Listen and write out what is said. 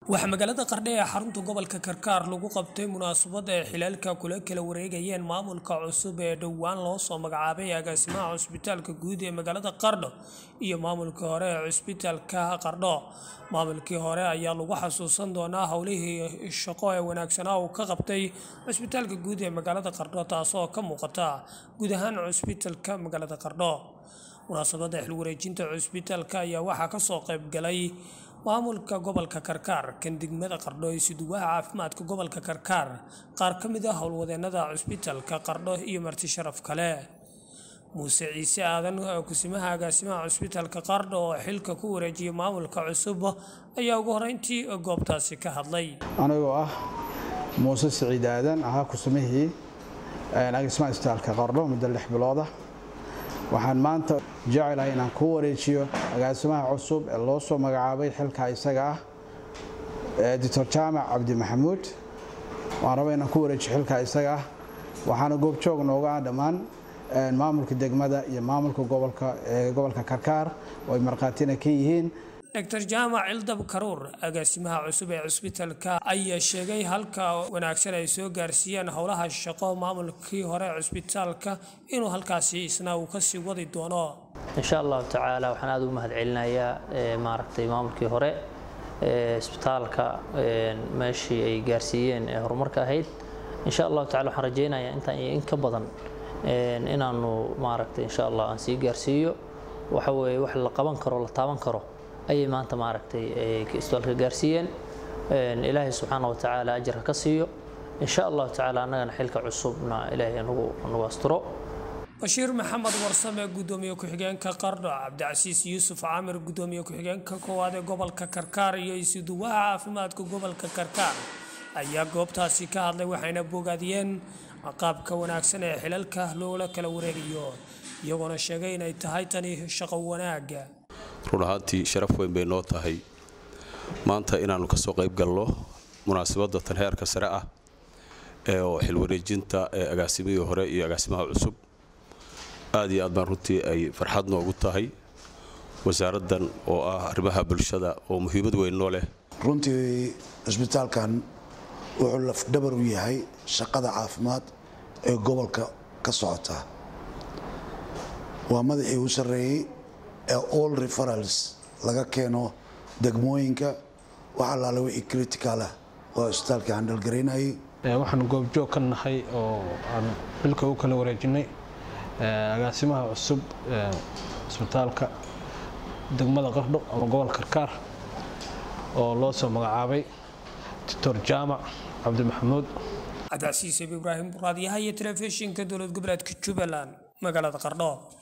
waxaa magaalada qardhe ee xarunta gobolka karkaar lagu qabtay munaasabad ay xilaalka kula kala wareegayeen maamulka cusub ee dhowaan loo soo magacaabay agaasimaha cusbitaalka guud ee magaalada qardho iyo maamulkii hore ee cusbitaalka qardho maamulkii hore ayaa lagu xasuusan doonaa howlihii shaqo ee wanaagsanaa uu ka qabtay cusbitaalka guud ee magaalada qardho taasoo ka muuqata guud ahaan cusbitaalka magaalada qardho munaasabadda xilwareejinta cusbitaalka ayaa waxaa kasoo qayb galay maamulka gobolka karkaar kan degmada qardho iyo suduwaha caafimaadka gobolka karkaar qaar ka mid ah howlwadeenada cusbitaalka qardho iyo marti sharaf kale muuse ciise aadan kusimaha agaasimaha cusbitaalka qardho oo xilka ku wareejiyay maamulka cusub ayaa ugu horeyntii goobtaasi ka hadlay anigoo ah muuse siciid aadan ahaa kusimihii agaasimaha cusbitaalka qardho muddo lix bilooda waxaan maanta jecelahay inaan ku wareejiyo agaasimaha cusub ee loo soo magacaabay xilka isaga ah doctor jaamac cabdi maxamuud waan raba inaan ku wareejiyo xilka isaga ah waxaana goobjoog nooga ah dhammaan maamulka degmada iyo maamulka gobolka ee gobolka karkaar oo ay markhaatina ka yihiin dr jaamac cildab karuur agaasimaha cusub ee cusbitaalka ayaa sheegay halka wanaagsan ay soo gaarsiiyeen howlaha shaqo maamulkii hore cusbitaalka inuu halkaasi isna uu kasii wadi doono insha allahu tacaala waxaan aada ugu mahad celinayaa maaragtay maamulkii hore ee isbitaalka meeshii ay gaarsiiyeen ee horumarka ahayd insha allahu tacala waxaan rajaynayaa intaan iyo in ka badan inaanu maaragtay insha allah aan sii gaarsiiyo waxa weeye wax la qaban karo la taaban karo ayay maanta maaragtay isbitaalka gaarsiiyeen ilaahay subxaana watacaala ajarka ka siiyo insha allahu tacaala annagana xilka cusubna ilaahay nagu asturo bashiir maxamed warsame gudoomiye ku-xigeenka qardho cabdicasiis yuusuf caamir gudoomiye ku-xigeenka koowaad ee gobolka karkaar iyo isuduwaha caafimaadka gobolka karkaar ayaa goobtaasi ka hadlay waxayna bogaadiyeen qaabka wanaagsan ee xilalka loola kala wareegayo iyagoona sheegay inay tahay tani shaqo wanaaga run ahaantii sharaf weyn bay noo tahay maanta inaannu ka soo qayb galno munaasabadda tan heerka sare ah ee oo xilwareejinta ee agaasimihii hore iyo agaasimaha cusub aad iyo aad baan runtii ay farxad noogu tahay wasaaraddan oo ah arrimaha bulshada oo muhiimad weyn noo leh runtii cisbitaalkan wuxuu lafdhabar u yahay shaqada caafimaad ee gobolka ka socota waa madaxii u sarreeyey ee all referals laga keeno degmooyinka wax allaale wixii criticalah oo isbitaalka handhalgaraynayay waxaan goobjoog ka nahay oo aan xilka u kala wareejinay agaasimaha cusub ee isbitaalka degmada qardho ama gobol karkaar oo loo soo magacaabay doctor jaamac cabdi maxamuud cabdicasiis ibraahim buraadyaha iyo telefishinka dowlad goboleedka jubbaland magaalada qardho